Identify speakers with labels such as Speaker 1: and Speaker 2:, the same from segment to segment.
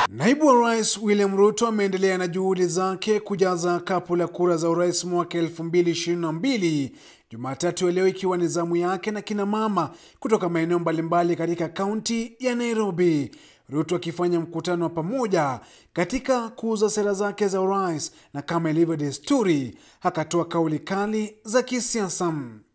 Speaker 1: Naibu wa Rais William Ruto ameendelea na juhudi zake kujaza kapu la kura za urais mwaka 2022 Jumatatu ya leo ikiwa ni zamu yake na kina mama kutoka maeneo mbalimbali katika kaunti ya Nairobi. Ruto akifanya mkutano wa pamoja katika kuuza sera zake za urais, na kama ilivyo desturi, akatoa kauli kali za kisiasa.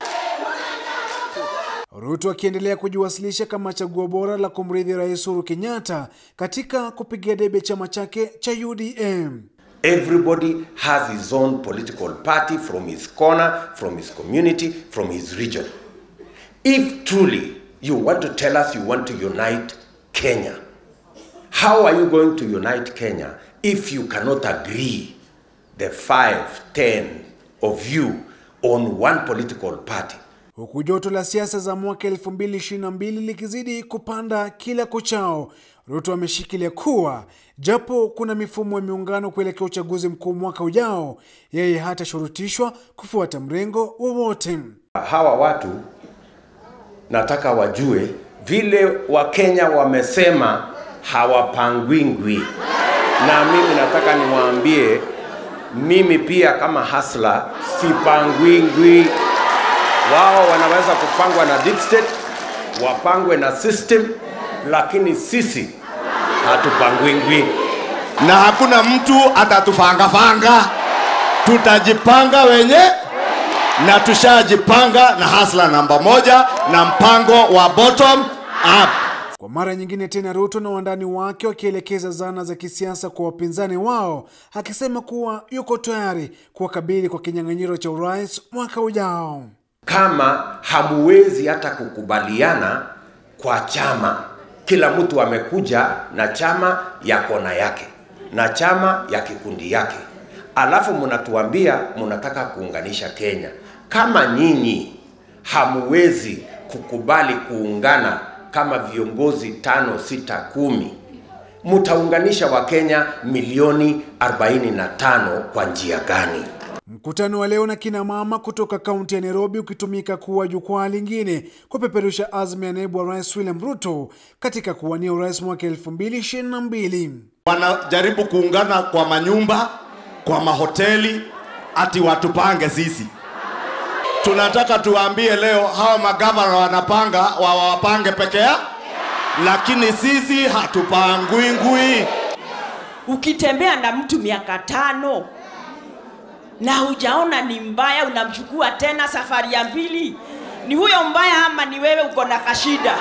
Speaker 1: Ruto akiendelea kujiwasilisha kama chaguo bora la kumrithi Rais Uhuru Kenyatta katika kupigia debe chama chake cha UDM.
Speaker 2: Everybody has his own political party from his corner, from his community, from his region. If truly you want to tell us you want to unite Kenya, how are you going to unite Kenya if you cannot agree, the five, ten of you, on one political party?
Speaker 1: Huku joto la siasa za mwaka 2022 likizidi kupanda kila kuchao, Ruto ameshikilia kuwa japo kuna mifumo ya miungano kuelekea uchaguzi mkuu mwaka ujao, yeye hatashurutishwa kufuata mrengo wowote.
Speaker 2: Hawa watu nataka wajue vile Wakenya wamesema hawapangwingwi, na mimi nataka niwaambie, mimi pia kama hasla sipangwingwi. Wao wanaweza kupangwa na deep state, wapangwe na system, lakini sisi hatupangwingwi.
Speaker 3: na hakuna mtu atatufangafanga, tutajipanga wenye na tushajipanga na hasla namba moja na mpango wa bottom up.
Speaker 1: Kwa mara nyingine tena, Ruto na wandani wake wakielekeza zana za kisiasa kwa wapinzani wao, akisema kuwa yuko tayari kuwakabili kwa kinyang'anyiro cha urais mwaka ujao.
Speaker 2: kama hamuwezi hata kukubaliana kwa chama, kila mtu amekuja na chama ya kona yake na chama ya kikundi yake, alafu mnatuambia mnataka kuunganisha Kenya. Kama nyinyi hamuwezi kukubali kuungana kama viongozi tano, sita, kumi, mtaunganisha Wakenya milioni 45 kwa njia gani?
Speaker 1: Mkutano wa leo na kina mama kutoka kaunti ya Nairobi ukitumika kuwa jukwaa lingine kupeperusha azma ya naibu wa rais William Ruto katika kuwania urais mwaka 2022.
Speaker 3: Wanajaribu kuungana kwa manyumba, kwa mahoteli, ati watupange sisi. Tunataka tuwaambie leo hawa magavana wanapanga wawapange peke yao, lakini sisi hatupangwingwi.
Speaker 4: Ukitembea na mtu miaka tano na hujaona ni mbaya, unamchukua tena safari ya pili, ni huyo mbaya ama ni wewe uko na kashida?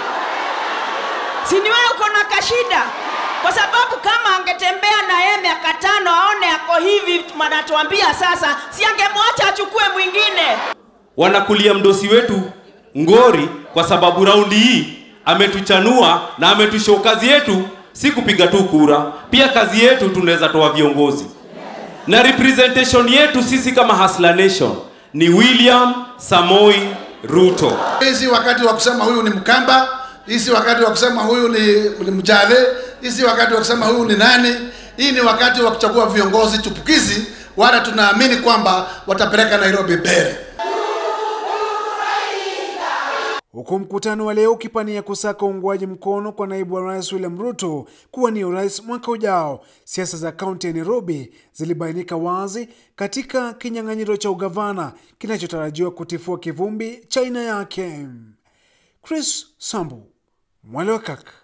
Speaker 4: Si ni wewe uko na kashida? Kwa sababu kama angetembea na yeye miaka tano aone ako hivi, manatuambia sasa, si angemwacha achukue mwingine?
Speaker 5: wanakulia mdosi wetu ngori kwa sababu raundi hii ametuchanua na ametushow kazi yetu si kupiga tu kura, pia kazi yetu tunaweza toa viongozi na representation yetu sisi kama Hustler Nation ni William Samoi Ruto.
Speaker 6: Hizi wakati wa kusema huyu ni Mkamba, hizi wakati wa kusema huyu ni, ni Mjale, hizi wakati wa kusema huyu ni nani. Hii ni wakati wa kuchagua viongozi chupukizi, wala tunaamini kwamba watapeleka Nairobi mbele.
Speaker 1: Huku mkutano wa leo ukipania kusaka uungwaji mkono kwa naibu wa rais William Ruto kuwania urais mwaka ujao, siasa za kaunti ya Nairobi zilibainika wazi katika kinyang'anyiro cha ugavana kinachotarajiwa kutifua kivumbi cha aina yake. Chris Sambu, Mwale wa Kaka.